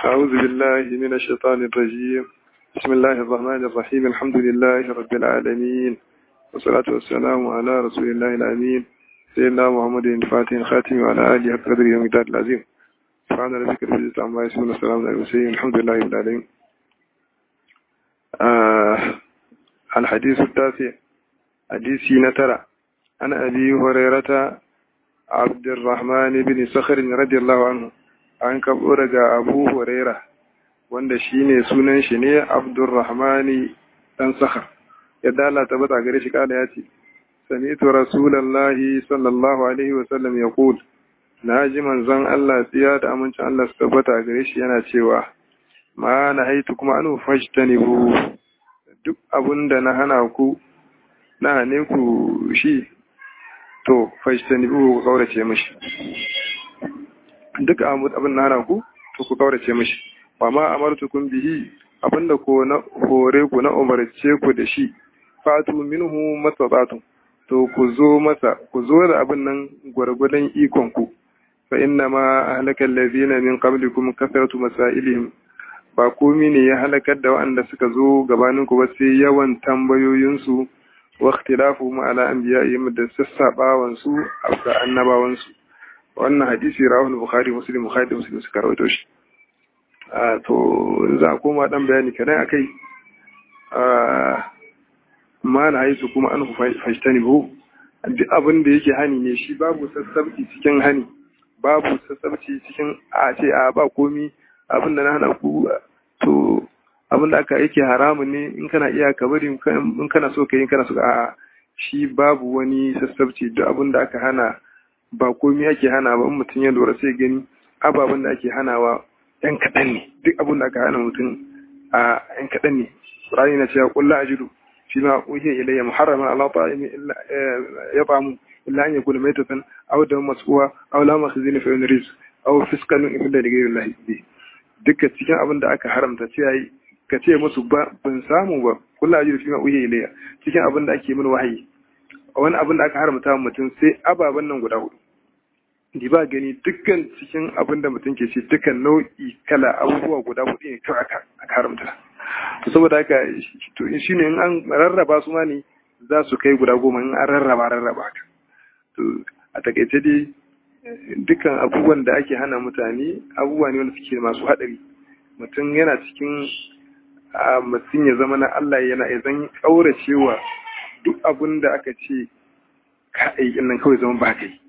أعوذ بالله من الشيطان الرجيم بسم الله الرحمن الرحيم الحمد لله رب العالمين والصلاة والسلام على رسول الله الأمين سيدنا محمد الفاتح الخاتم وعلى آله حق قدره ومقدار العظيم سبحان ربك رب العزة عما يصفون والسلام على المرسلين الحمد لله رب العالمين آه الحديث التاسع حديث نترى عن أبي هريرة عبد الرحمن بن صخر رضي الله عنه an karɓo daga abu huraira wanda shi ne sunan shi ne abdurrahmani ɗan sakar yadda Allah ta bata gare shi kada ya ce sami'tu rasulallahi sallallahu alaihi wasallam ya kul na ji manzon Allah tsiya da amincin Allah su tabbata gare shi yana cewa ma na haitu kuma an fajtanibu duk abun da na hana ku na hane ku shi to fajtanibu ku kaurace mishi duk abin na hana ku to ku kaurace mishi wa ma amartukum bihi abinda ko na hore ku na umarce ku da shi fatu minhu mastata'tum to ku zo masa ku zo da abin nan gwargwadon ikon ku fa inna ma ahlaka allazina min qablikum kasratu masailihim ba komi ne ya halakar da waɗanda suka zo gabanin ku ba sai yawan tambayoyinsu wa ikhtilafuhum ala anbiya'ihim da sassabawan su a annabawan su wannan hadisi rawahul bukhari muslim bukhari da muslim suka rawaito shi a to za a koma dan bayani kadan akai a ma na haisu kuma an fashtani bu duk abin da yake hani ne shi babu sassabci cikin hani babu sassabci cikin a ce a ba komi abin da na hana ku to abin da aka yake haramun ne in kana iya ka bari in kana so ka yi in kana so a shi babu wani sassabci duk abin da aka hana ba komai ake hana ba in mutum ya lura sai gani ababen da ake hanawa yan kaɗan ne duk abin da aka hana mutum a yan kaɗan ne Qur'ani na cewa qul la ajidu fi ma uhiya ilayya muharraman ala ta'imi illa yat'amu illa an yakuna maytatan aw dam masfuha aw lama khizina fa yunris aw fiskan illa li ghayri Allah bi duka cikin abin da aka haramta ce yayi ka ce musu ba ban samu ba qul la ajidu fi ma uhiya ilayya cikin abin da ake min wahayi wani abin da aka haramta mutum sai ababen nan guda hudu di ba gani dukkan cikin abin da mutum ke ce dukkan nau'i kala abubuwa guda hudu ne kawai aka haramta to saboda haka to shi ne in an rarraba su ma ne za su kai guda goma in an rarraba rarraba haka to a takaice dai dukkan abubuwan da ake hana mutane abubuwa ne wanda suke masu haɗari mutum yana cikin mutum ya zama na Allah yana ya zan ƙauracewa duk abin da aka ce ka aikin nan kawai zama ba kai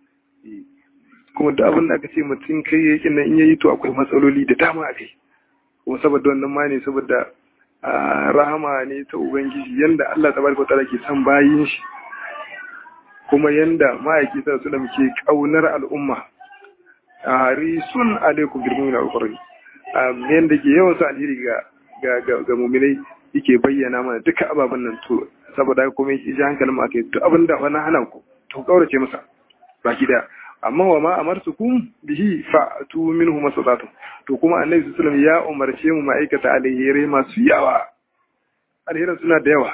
kuma duk abin da aka ce mutum kai yakin nan in yayi to akwai matsaloli da dama a kai kuma saboda wannan ma ne saboda rahama ne ta ubangiji yanda Allah tabaraka ta'ala ke san bayin shi kuma yanda ma'aiki sa su da muke kaunar al'umma harisun alaikum bil mu'minin al-qur'an yanda ke yawan sa alheri ga ga ga mu'minai yake bayyana mana duka ababen nan to saboda kuma yake ji hankalin mu akai duk abin da wani hana ku to kaurace masa baki da amma wa ma amartukum bihi fa'tu minhu masatatu to kuma annabi sallallahu alaihi wasallam ya umarce mu ma'aikata alheri masu yawa alherin suna da yawa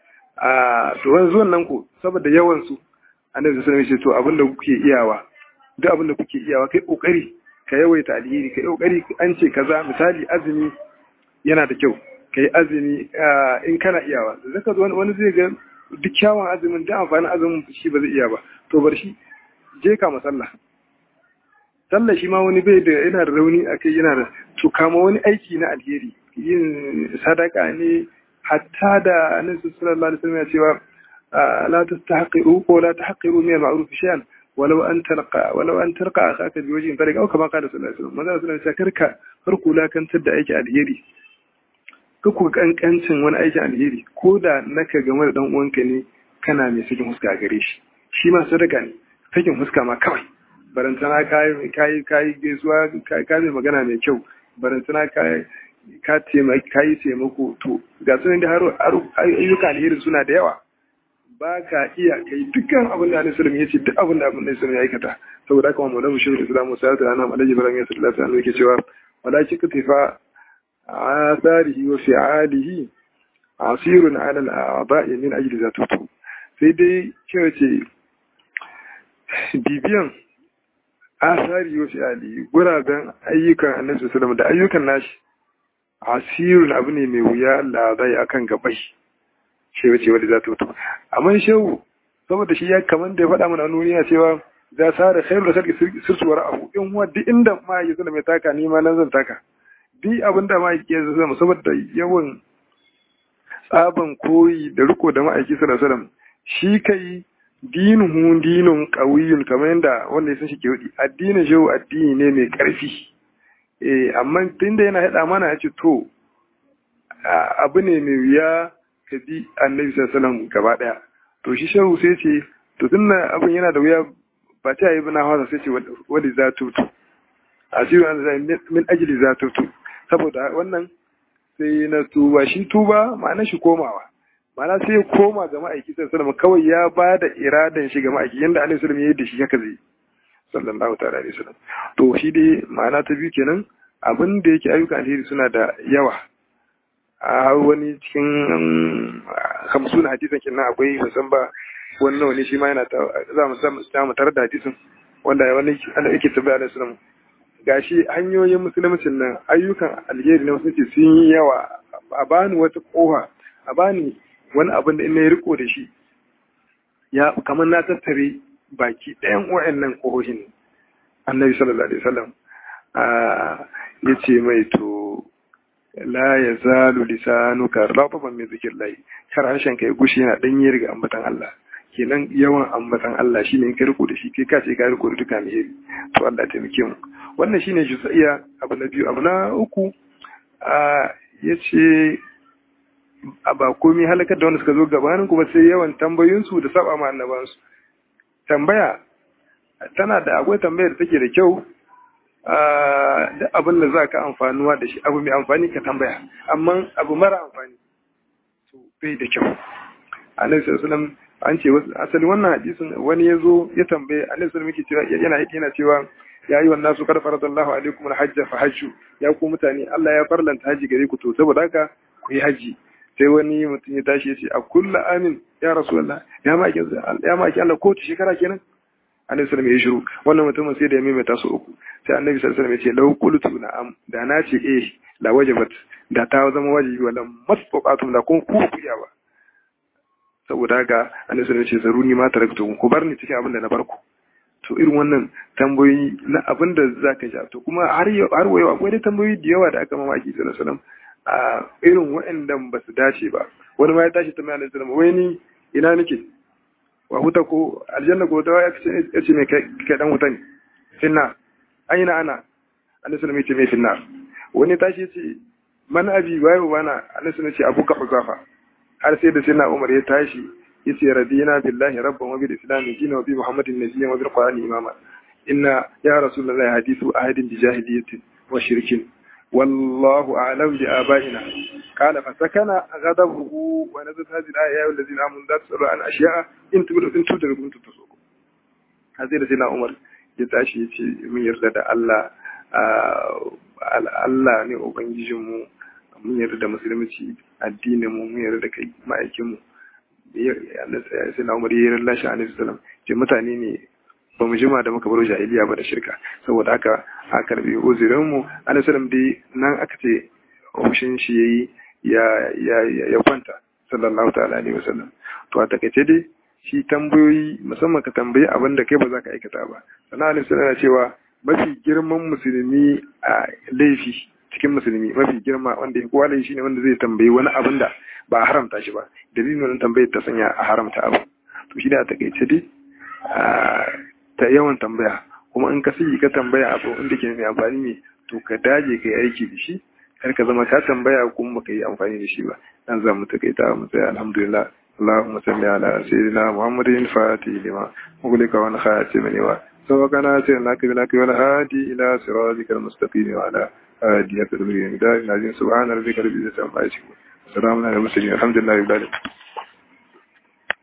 a to wanzu wannan ku saboda yawan su annabi sallallahu alaihi wasallam ya ce to abinda kuke iyawa duk abinda kuke iyawa kai kokari ka yawaita alheri kai kokari an ce kaza misali azumi yana da kyau ka yi azumi in kana iyawa zaka zo wani zai ga duk kyawun azumin da amfanin azumin shi ba zai iya ba to bar shi je ka masalla sallah shi ma wani bai da yana da rauni a kai yana da to kama wani aiki na alheri yin sadaka ne hatta da annabi sallallahu alaihi wasallam ya cewa la tastahqiru ko la tahqiru min al-ma'ruf shay'an walau an talqa walau an talqa akhaka bi wajhin tariq au kama qala sallallahu alaihi wasallam manzo sallallahu alaihi wasallam karka farko lakantar da aiki alheri ka ku kankancin wani aikin alheri ko da naka game da dan uwanka ne kana mai sakin huska gare shi shi ma sadaka ne sakin huska ma kawai barantana kayi kayi kayi gaisuwa ka mai magana mai kyau barantana kayi ka taimaki kayi taimako to ga sunan da har ayyuka alheri suna da yawa ba ka iya kai dukkan abin da Annabi sallallahu alaihi wasallam ya ce duk abin da Annabi sallallahu ya aikata saboda haka mu da mu shirin Islamu sai da nan Alhaji Ibrahim sallallahu alaihi wasallam yake cewa wala kika tifa آثاره وفعاله عصير على الأعضاء من أجل ذاته sai dai cewa ce bibiyan asari wa fi'ali guraben ayyukan annabi sallallahu da ayyukan nashi asirun abu ne mai wuya Allah zai akan gabai shi wace wanda za ta mutu amma shehu saboda shi ya kaman da ya faɗa mana nuniya cewa za sa da khairu da sarki sirtuwar abu in wa duk inda ma ya zama mai taka ni ma nan zan taka duk abin da ma ya zama saboda yawan tsaban koyi da riko da ma'aiki sallallahu alaihi wasallam shi kai dinuhu dinun qawiyun kamar yadda wanda ya san shi ke wadi addinin shehu addini ne mai karfi eh amma tunda yana hada mana ya ce to abu ne mai wuya ka bi annabi sallallahu gaba daya to shi shehu sai ce to tunda abin yana da wuya ba ta yi bana hawa sai ce wani za tutu asiru an zai min ajili za tutu saboda wannan sai na tuba shi tuba ma'ana shi komawa ma'ana sai ya koma ga ma'aiki sallallahu kawai ya ba da iradan shi ga ma'aiki yanda annabi sallallahu ya yi da shi haka zai sallallahu ta'ala alaihi wasallam to shi dai ma'ana ta biyu kenan abin da yake ayyukan alheri suna da yawa a wani cikin hamsin hadisan kenan akwai musan ba wani nawa ne shi ma yana za mu samu tare da hadisin wanda wani ana yake tabbata da sunan gashi hanyoyin musulmcin nan ayyukan alheri na musulunci sun yi yawa a bani wata koha a bani wani abin da ina ya riko da shi ya kamar na tattare baki ɗayan wa'annan kohohin annabi sallallahu alaihi wasallam ya ce mai to la ya zalu lisanuka rafafan min zikrillah kar harshen kai gushi yana danye daga ambatan Allah kenan yawan ambatan Allah shine in ka riko da shi kai ka ce ka riko da duka alheri to Allah ya taimake mu wannan shine juzaiya abu na biyu abu na uku a yace a ba komai halakar da wanda suka zo gabanin kuma sai yawan tambayoyinsu da saba ma annabansu tambaya tana da akwai tambayar da take da kyau duk abin da za ka amfanuwa da shi abu mai amfani ka tambaya amma abu mara amfani to bai da kyau annabi sallallahu an ce asali wannan hadisin wani ya zo ya tambaye annabi sallallahu alaihi wasallam yana yana cewa ya yi wannan su kar faradallahu alaikum alhajja fa hajju ya ku mutane Allah ya farlanta haji gare ku to saboda haka ku yi haji sai wani mutum ya tashi ya ce a kullu amin ya rasulullah ya ma ya ma Allah ko shekara kenan annabi sallallahu ya shiru wannan mutumin sai da ya maimaita su uku sai annabi sallallahu alaihi ya ce law qultu na'am da na ce eh la wajabat da ta zama wajibi wala masfaqatum da kun ku kuya ba saboda haka annabi sallallahu ya ce zaruni ma taraktu ku bar ni cikin abin da na bar ku to irin wannan tambayoyi na abin da zaka ja to kuma har har wayo akwai da tambayoyi da yawa da aka mamaki sallallahu alaihi wasallam a irin waɗannan ba su dace ba wani ma ya tashi tambaya annabi sallallahu alaihi wasallam wai ni ina nake wa huta ko aljanna ko ta ya ce mai kai dan wuta ne finna aina ana annabi sallallahu alaihi mai finna wani tashi ce man abi waye bana annabi sallallahu ce abuka huzafa har sai da sayyidina umar ya tashi yace radina billahi rabban wa bil islam dinan wa bi muhammadin nabiyyan wa bil qur'ani imama inna ya rasulullahi hadithu ahadin bi jahiliyyatin wa shirkin والله أعلم بآبائنا قال فسكن غضبه ونزلت هذه الآية يا الذين آمنوا لا تسألوا عن أشياء إن تبدوا إن تبدوا كنتم تسوقوا هذه سيدنا عمر ya tashi ya ce mun yarda da Allah Allah ne ubangijinmu mun yarda da musulunci addinin mu mun yarda da kai ma'aikin mu sai na umar yayin lashe alaihi salam ce mutane ne ba mu jima da muka baro jahiliya ba da shirka saboda haka a karbi uzurin mu alaihi salam dai nan aka ce ofishin shi yayi ya ya ya kwanta sallallahu ta'ala alaihi wasallam to a takaice dai shi tambayoyi musamman ka tambayi abin da kai ba za ka aikata ba sannan alaihi salam cewa mafi girman musulmi a laifi cikin musulmi mafi girma wanda ya kowa shi ne wanda zai tambayi wani abin da ba a haramta shi ba dalilin wannan tambayar ta sanya a haramta abu to shi da a takaice dai ta yawan tambaya kuma in ka sigi ka tambaya abu inda ke mai amfani ne to ka daje ka yi aiki da shi kar ka zama ka tambaya kuma baka yi amfani da shi ba dan za mu takaita mu tsaya alhamdulillah اللهم صل على سيدنا محمد الفاتح لما مغلق والخاتم لما سبقنا سيرناك بلاك والهادي إلى صراطك المستقيم وعلى آله في المدار العظيم سبحان ربك رب العزة عما يصفون السلام على المرسلين الحمد لله رب العالمين